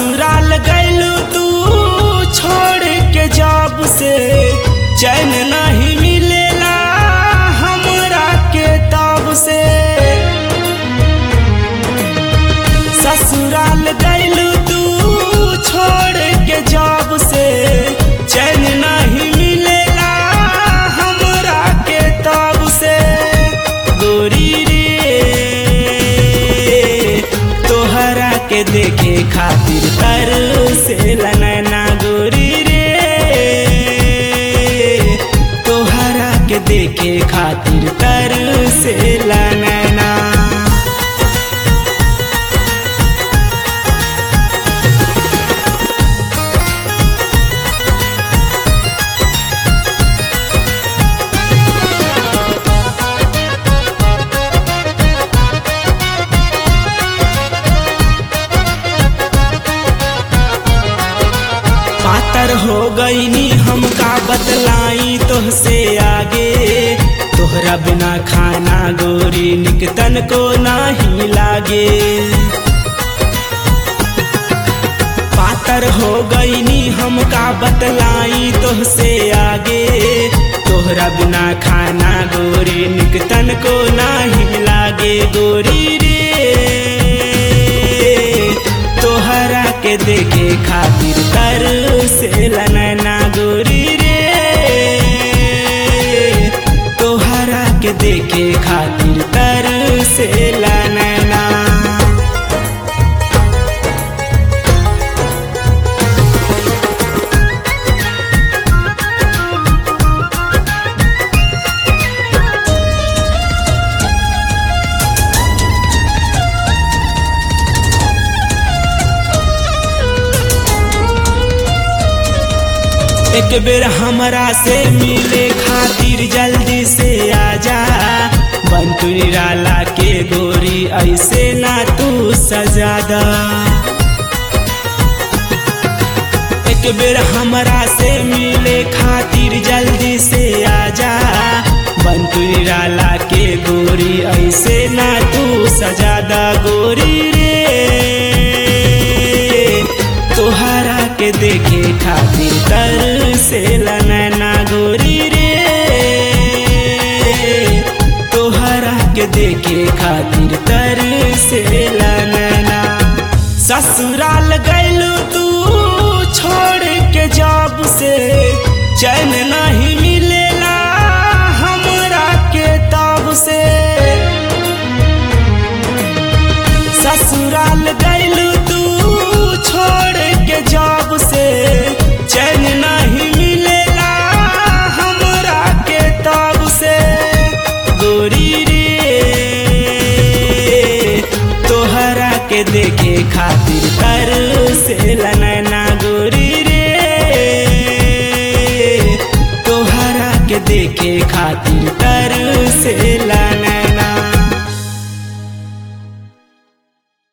ससुराल गैलू तू छोड़ के जब से चैन नहीं मिलेला हमरा के तब से ससुराल गैलू तू छोड़ के जब से चैन नहीं मिलेला हमरा के तब से गोरी रे तोहरा के देखे खातिर तर से नैना गोरी रे तोहरा के देखे खातिर तर से नैना पातर हो गईनी हमका बतलाई तोहसे आगे तोहरा बिना खाना गोरी निकतन को नहीं लागे पातर हो गईनी हमका बतलाई तोहसे आगे तोहरा बिना खाना गोरी निकतन को नहीं लागे गोरी रे तोहरा के देखे खातिर तर से नैना गोरी रे तोहरा के देखे खातिर तर से नैना एक बेर हमरा से मिले खातिर जल्दी से आजा बंटू निराला के गोरी ऐसे ना तू सजादा एक बेर हमरा से मिले खातिर जल्दी से आजा बंटू निराला के गोरी ऐसे ना तू सजादा गोरी रे तोहरा के देखे खातिर तर से नैना गोरी रे तोहरा के देखे खातिर तर से नैना ससुराल गैलू तू छोड़ के जब से चैन नहीं मिलेला हमरा के तब से ससुराल गैलू तू छोड़ के जब से चैन नहीं मिलेला हमरा के तब से गोरी रे तोहरा के देखे खातिर तर से नैना गोरी रे तोहरा के देखे खातिर तर से